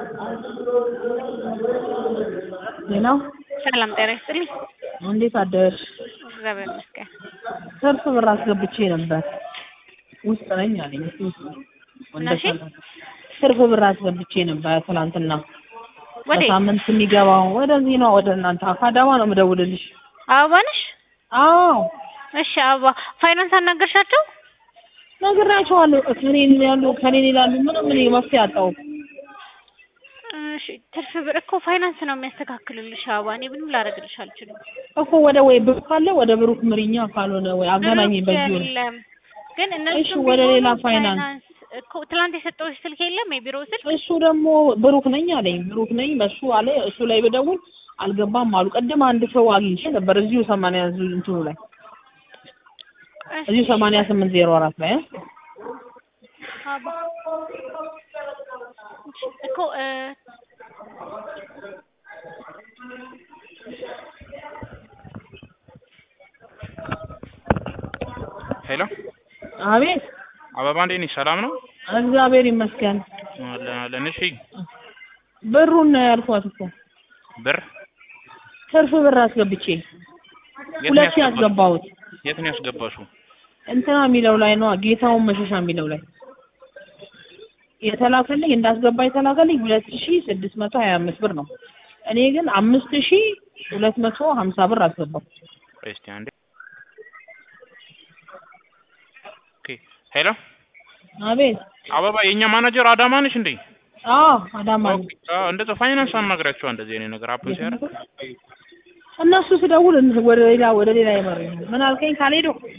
ሄሎ ሰላም ጤና ይስጥልኝ። እንዴት አደርሽ? እግዚአብሔር ይመስገን። ትርፍ ብር አስገብቼ ነበር ውስጥ ነኝ አለኝ። እስኪ ውስጥ እሺ። ትርፍ ብር አስገብቼ ነበር ትናንትና። ወዴት? በሳምንት የሚገባው ወደዚህ ነው፣ ወደ እናንተ አካዳማ ነው የምደውልልሽ። አበባ ነሽ? አዎ እሺ አበባ ፋይናንስ አናገርሻቸው? ነግራቸዋለሁ። ከኔን ያሉ ከኔን ይላሉ። ምንም እኔ መፍትሄ አጣሁ። እሺ ትርፍ ብር እኮ ፋይናንስ ነው የሚያስተካክልልሽ አበባ። እኔ ምንም ላደርግልሽ አልችልም። እኮ ወደ ወይ ብሩክ ካለ ወደ ብሩክ ምሪኛ፣ ካልሆነ ወይ አገናኝ ብሩክ በዚህ ወር የለም ግን እነሱ እሺ፣ ወደ ሌላ ፋይናንስ እኮ ትላንት የሰጠሁሽ ስልክ የለም የቢሮ ስልክ እሱ ደግሞ ብሩክ ነኝ አለኝ። ብሩክ ነኝ በሱ አለ። እሱ ላይ ብደውል አልገባም አሉ። ቅድም አንድ ሰው አግኝቼ ነበር እዚሁ ሰማንያ እንትኑ ላይ እዚሁ ሰማንያ ስምንት ዜሮ አራት ላይ እ? አባ እኮ እ ሄሎ አቤት አበባ እንዴት ነሽ? ሰላም ነው? እግዚአብሔር ይመስገን። አለን አለን። እሺ ብሩን ነው ያልኳት እኮ ብር ትርፍ ብር አስገብቼ የት ነው ሁለት ያስገባሽው? ያስገባሁት የት ነው ያስገባሽው? እንትና የሚለው ላይ ነው ጌታውን መሸሻ የሚለው ላይ የተላከልኝ እንዳስገባ የተላከልኝ ሁለት ሺ ስድስት መቶ ሀያ አምስት ብር ነው። እኔ ግን አምስት ሺ ሁለት መቶ ሀምሳ ብር አስገባሁ። ቆይ እስኪ አንዴ። ኦኬ ሄሎ አቤት አበባ የእኛ ማናጀር አዳማ ነሽ እንዴ? አዎ አዳማ ነኝ። ኦኬ አዎ፣ እንደዛ ፋይናንስ አናግራቸው እንደዚህ አይነት ነገር አፕን ሲያደርግ እነሱ ስደውል ወደ ሌላ ወደ ሌላ ይመሩኛል። ምን አልከኝ ካልሄዱ